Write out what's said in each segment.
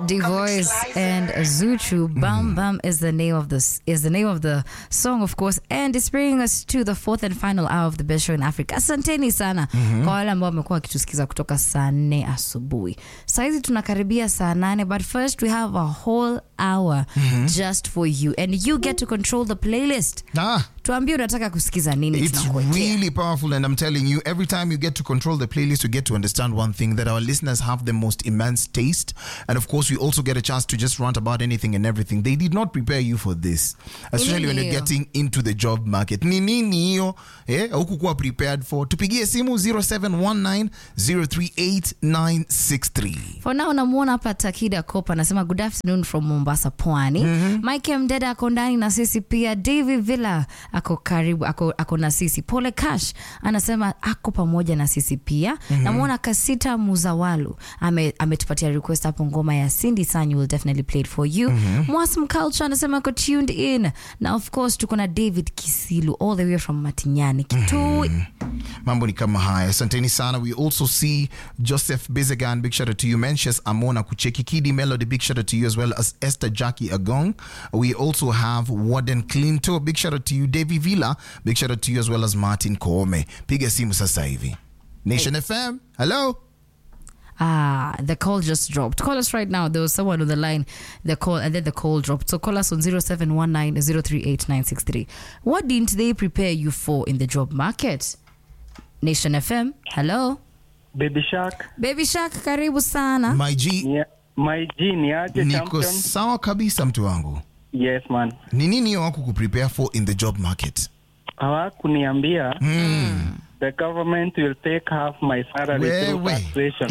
Divoice and Zuchu. Bam Bam is the name of this is the name of the song, of course, and it's bringing us to the fourth and final hour of the best show in Africa. Asanteni sana kwa wale ambao wamekuwa wakitusikiza kutoka saa nne asubuhi. Saizi tunakaribia saa nane, but first we have a whole hour just for you and you get to control the playlist. Ah, Tuambie unataka kusikiza nini, it's tunakuwekea. really powerful, and I'm telling you, every time you get to control the playlist, you get to understand one thing that our listeners have the most immense taste. And of course, we also get a chance to just rant about anything and everything. They did not prepare you for this, especially when you're hiyo? getting into the job market. Ni nini hiyo? Eh, hukukuwa prepared for. Tupigie simu 0719038963. For now namuona hapa Takida Kopa anasema good afternoon from Mombasa Pwani. Mike Mdeda ako ndani na sisi pia. David Villa ako karibu ako, ako na sisi. Pole Cash anasema ako pamoja na sisi pia. Namuona Kasita Muzawalu ame ametupatia request hapo ngoma ya Cindy Sanyu will definitely play it for you. Mwasm Culture anasema ako tuned in. Na of course tuko na David Kisilu all the way from Matinyani. Kitui. mambo ni kama haya asanteni sana we also see joseph bizegan big shout out to you mentions amona kucheki kidi melody big shout out to you as well as esther jackie agong we also have warden clinto big shout out to you davy villa big shout out to you as well as martin koome piga simu sasa hivi nation fm hello Ah, the call just dropped. Call us right now. There was someone on the line, the call, and then the call dropped. So call us on 0719 038 963. What didn't they prepare you for in the job market? Nation FM, hello. Baby Shark, Baby Shark, karibu sana. my g ni, my G ni aje niko champion? sawa kabisa mtu wangu Yes man. ni nini hiyo wako kuprepare for in the job market Hawakuniambia the government will take half my salary through Wewe. taxation.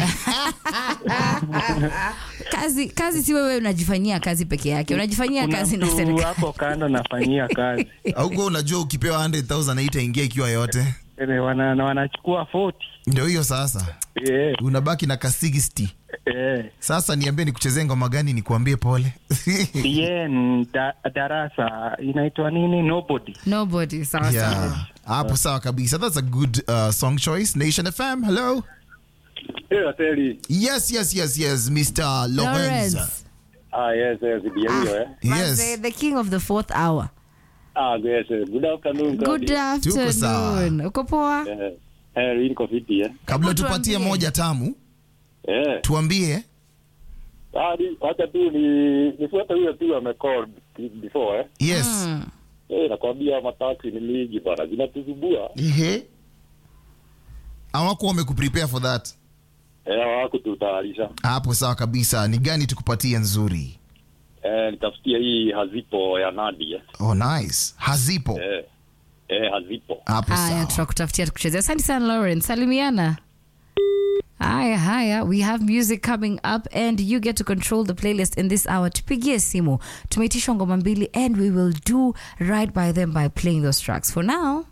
Kazi, kazi si wewe unajifanyia kazi peke yake, unajifanyia Kuna kazi na mtu serikali. hapo kando nafanyia kazi. auko unajua ukipewa 100000 haitaingia ikiwa yote Eh, wana, na wanachukua 40. ndio hiyo sasa Yeah. unabaki na ka 60 Eh. sasa niambie nikuchezee ngoma gani nikuambie pole Bien, da, darasa inaitwa nini? Nobody. Nobody, sawa sawa. yeah. hapo sawa kabisa that's a good uh, song choice nation fm hello Hey, Ateli. yes yes yes yes mr lorenz Lawrence. Ah, yes, yes, ndio hiyo, eh. Manze, yes the king of the fourth hour. Ah, yes, yes. Good afternoon, Good Kadi. Tuko sawa. afternoon. Uko poa? Eh, eh, hii niko fiti, eh. kabla Hebu tupatie tuambie. moja tamu Eh. tuambie Ah, ni- wacha tu ni nifuate huyo tu amecall before, eh. yes Mm. Eh, nakwambia mataksi ni mingi bana, zinatuzubua. Ehe. awako wamekuprepare for that Eh, hawakututayarisha. hapo sawa kabisa ni gani tukupatie nzuri Eh, nitafutia hii hazipo ya Nadi, eh. oh nice hazipo Eh. Eh, hazipo. hapo haya sawa tutakutafutia tukuchezea asante sana lawrence salimiana haya haya we have music coming up and you get to control the playlist in this hour tupigie simu tumeitishwa ngoma mbili and we will do right by them by playing those tracks for now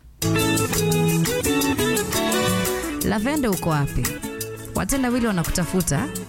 lavende uko wapi watenda wili wanakutafuta